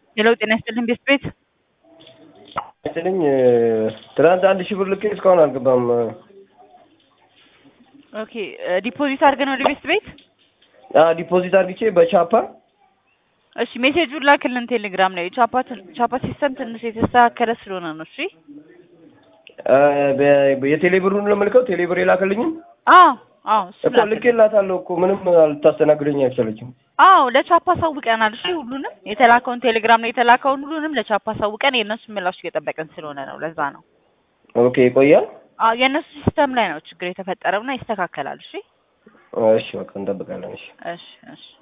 ሄሎ ጤና ይስጥልኝ ቤት ቤት ይስጥልኝ ትናንት አንድ ሺህ ብር ልኬ እስካሁን አልገባም። ኦኬ ዲፖዚት አድርገን ወደ ቤት ቤት አዎ ዲፖዚት አድርግቼ በቻፓ እሺ ሜሴጁን ላክልን ቴሌግራም ላይ ቻፓ ቻፓ ሲስተም ትንሽ የተስተካከለ ስለሆነ ነው እሺ የቴሌ ብሩን ለመልከው ቴሌ ብር የላከልኝም አዎ አዎ እሱ እኮ ላክልን ልኬላታለሁ እኮ ምንም አልታስተናግደኝ አይቻለችም። አዎ ለቻፓ አሳውቀናል እሺ ሁሉንም የተላከውን ቴሌግራም ላይ የተላከውን ሁሉንም ለቻፓ አሳውቀን የእነሱን ምላሽ እየጠበቅን ስለሆነ ነው ለዛ ነው ኦኬ ይቆያል። አዎ የእነሱ ሲስተም ላይ ነው ችግር የተፈጠረውና ይስተካከላል እሺ እሺ በቃ እንጠብቃለን። እሺ እሺ እሺ